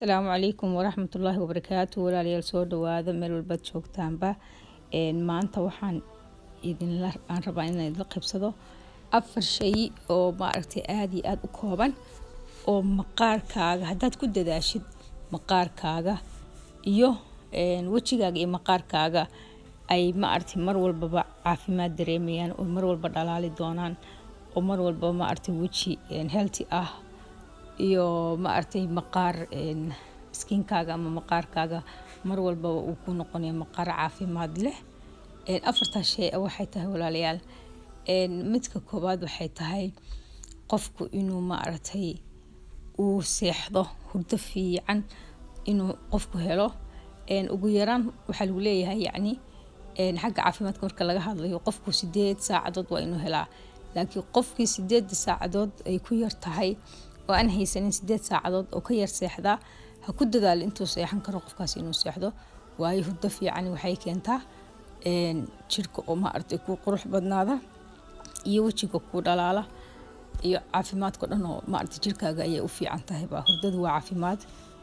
asalaamu calaykum waraxmatullaahi wabarakaatu walaalayaal soo dhawaada meel walbaad joogtaanba maanta waxaan idinla aan rabaa inaan idinla qibsado afar shay oo maaragtay aada iyo aada u kooban oo maqaarkaaga haddaad ku dadaashid maqaarkaaga iyo wejigaaga iyo maqaarkaaga ay maaragtay mar walbaba caafimaad dareemayaan oo mar walba dhalaali doonaan oo mar walbaba maaragtay weji healthy ah iyo maaragtay maqaar skinkaaga ama maqaarkaaga mar walbaba uu ku noqonaya maqaar caafimaad leh afartaa shay waxay tahay walaalayaal midka koowaad waxay tahay qofku inuu maaragtay uu seexdo hurdo fiican inuu qofku helo ugu yaraan waxaa lagu leeyahay yacni xagga caafimaadka marka laga hadlayo qofku sideed saacadood waa inuu helaa laakiin qofkii sideeda saacadood ay ku yar tahay oo aan haysanin sideed saacadood oo ka yar seexdaa ha ku dadaalo intuu seexan karo qofkaas inuu seexdo waayo hurdo fiican waxay keentaa jirka oo maaragtay ku qurux badnaada iyo wejiga ku dhalaala iyo caafimaadka dhan oo maaragtay jirkaaga ayay u fiican tahay baa hurdadu waa caafimaad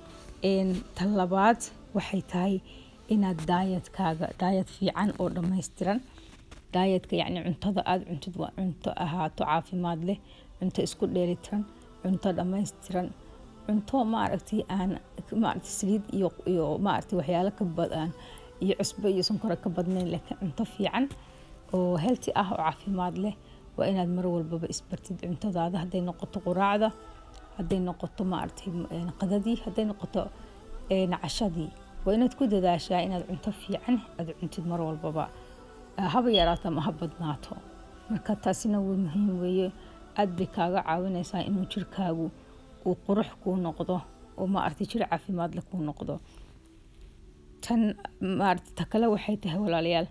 tan labaad waxay tahay inaad daayadkaaga daayad fiican oo dhammaystiran daayadka yacni cuntada aada cuntid waa cunto ahaato caafimaad leh cunto isku dheelitiran cunto dhammaystiran cunto maaragtay aan maaragtay saliid iyo iyo maaragtay waxyaalo ka badan iyo cusbo iyo sonkora ka badnayn laakiin cunto fiican oo healthy ah oo caafimaad leh waa inaad mar walbaba isbartid cuntadaada hadday noqoto quraacda hadday noqoto maaragtay qadadii hadday noqoto cashadii waa inaad ku dadaashaa inaad cunto fiican aada cuntid mar walbaba haba yaraato ama ha badnaato marka taasina waa muhiim weeye aada bay kaaga caawinaysaa inuu jirkaagu uu qurux kuu noqdo oo maaragtay jir caafimaad leh kuu noqdo tan maaragtay ta kale waxay tahay walaalayaal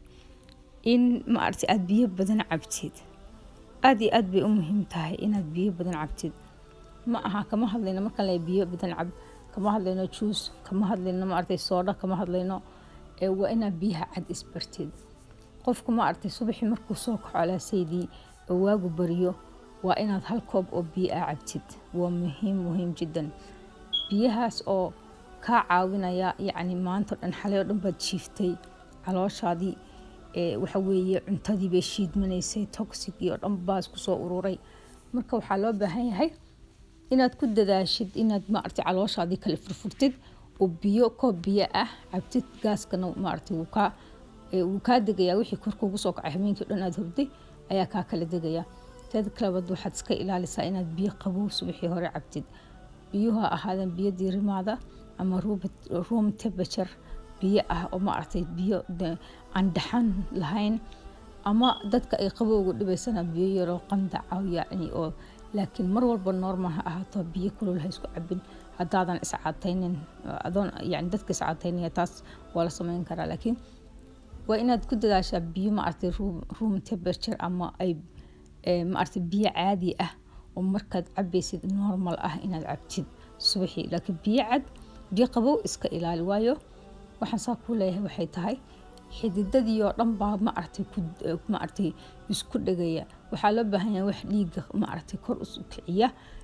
in maaragtay aada biyo badan cabtid aada iyo aada bay u muhiim tahay inaad biyo badan cabtid ma aha kama hadlayno markaan le biyo badan cab kama hadlayno juus kama hadlayno maaragtay soodha kama hadlayno waa inaad biyaha cad isbartid qofku maaragtay subaxii markuu soo kaco alaasaydii oo waagu bariyo waa inaad hal koob oo biyo ah cabtid waa muhiim muhiim jiddan biyahaas oo kaa caawinaya yacni maanta o dhan xalay oo dhan baad jiiftay calooshaadii waxa weeye cuntadii bay shiidmanaysay toxicii oo dhan baas kusoo ururay marka waxaa loo baahan yahay inaad ku dadaashid inaad maaragtay calooshaadii kale furfurtid oo biyo koob biyo ah cabtid gaaskana maaragtay wuu kaa wuu kaa degayaa wixii korkuugu soo kacay habeenkii o dhan aad hurday ayaa kaa kala degaya teeda kalabaad waxaad iska ilaalisaa inaad biyo qabow subaxii hore cabtid biyuhu ha ahaadeen biyo diirimaada ama room temperature biyo ah oo maaragtay biyo aan dhaxan lahayn ama dadka ay qabowga dhibaysana biyo yaroo qandaca yacni oo laakiin mar walba normal ha ahaato biyo kulul ha isku cabin haddaadan iscaataynin adoon yani dadka iscaataynaya taas waa la sameyn karaa laakiin waa inaad ku dadaashaa biyo maaragtay room temperature ama ay maaragtay biyo caadi ah oo markaad cabaysid normal ah inaad cabtid subaxii laakiin biyo cad biyo qabow iska ilaali waayo waxaan saa kuu leeyahay waxay tahay xididadii oo dhan baa maaragtay ku maaragtay isku dhegaya waxaa loo baahan yahay wax dhiigga maaragtay kor u kiciya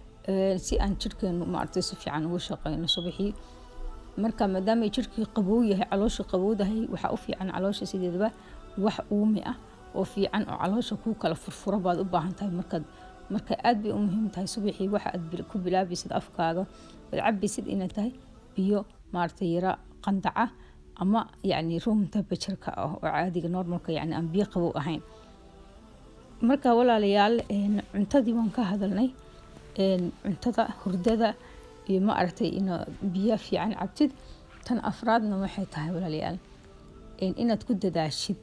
si aan jirkeenu maaragtay si fiican ugu shaqeyno subaxii marka maadaama jirkii qabow yahay caloosha qabowdahay waxaa u fiican caloosha sideedaba wax uumi ah oo fiican oo caloosha kuu kala furfuro baad u baahan tahay markaad marka aad bay u muhiim tahay subaxii waxa aad ku bilaabaysid afkaaga ood cabaysid inay tahay biyo maaragtay yara qandaca ama yacni room temperatureka ah oo caadiga normalka yacni aan biyo qabow ahayn marka walaalayaal cuntadii waan ka hadalnay cuntada hurdada iyo ma aragtay in biyo fiican cabtid tan afraadna waxay tahay walaalayaal inaad ku dadaashid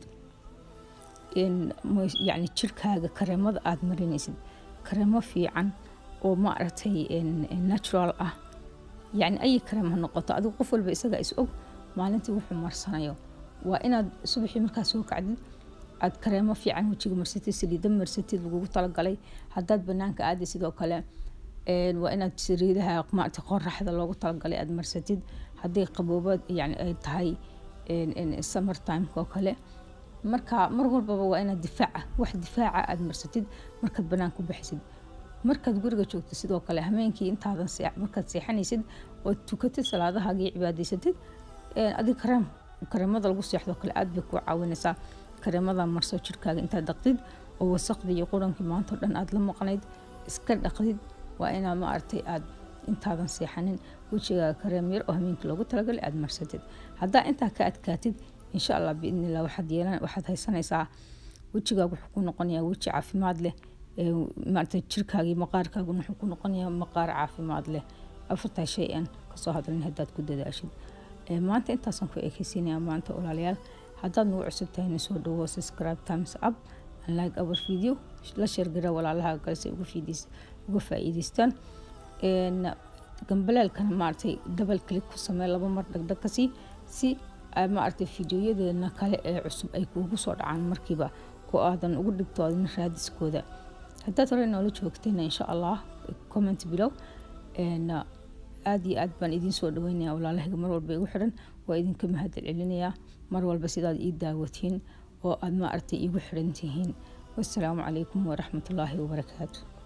yacni jirkaaga kareemada aada marinaysid kareemo fiican oo ma aragtay natural ah yacni ayi kareem ha noqoto adigu qof walba isaga is og maalintii wuxuu marsanayo waa inaad subaxii markaa soo kacdid aad kareemo fiican wejiga marsatid saliida marsatid lagugu talagalay haddaad banaanka aadi sidoo kale waa inaad saliidaha maaragtay qoraxda loogu talagalay aad marsatid hadday qabooba yani ay tahay summer timeka oo kale marka mar walbaba waa inaad difaaca wax difaaca aad marsatid markaad banaan ku bixisid markaad guriga joogto sidoo kale hameenkii intaadan markaad seexanaysid oo tukatid salaadahaagii cibaadaysatid adig kareem kareemada lagu seexdo kale aad bay kuu caawinaysaa kareemada marso jirkaaga intaad dhaqdid oo wasaqdii iyo qurankii maanta o dhan aad la maqnayd iska dhaqdid waa inaad maaragtay aad intaadan seexanin wejigaaga kareem yar oo hameenkii loogu talagalay aad marsatid haddaa intaa ka adkaatid insha allah biidnillah waxaad yeelan waxaad haysanaysaa wejigaaga wuxuu ku noqonayaa weji caafimaad leh maarata jirkaagii maqaarkaaguna wuxuu ku noqonayaa maqaar caafimaad leh afartaa shay aan kasoo hadalin haddaad ku dadaashid maanta intaasaan ku ekeysiinaya maanta walaalayaal haddaad nagu cusub tahay na soo dhawo subscribe times up and like our video la sheergara walaalaha kale si uga uga faa'iidaystaan gambaleelkana maaragtay double click ku samee laba mar dhagdhag ka sii si maaragtay fideoyadeena kale ee cusub ay kuugu soo dhacaan markiiba oo aadan ugu dhibtoodin raadiskooda haddaad hore noola joogtayna insha allah comment bilow aada iyo aad baan idiin soo dhaweynaya walaalahayga mar walba igu xiran waa idinka mahad celinayaa mar walba sidaad ii daawatiin oo aad maaragtay iigu xiran tihiin wassalaamu calaykum waraxmatullaahi wabarakaatu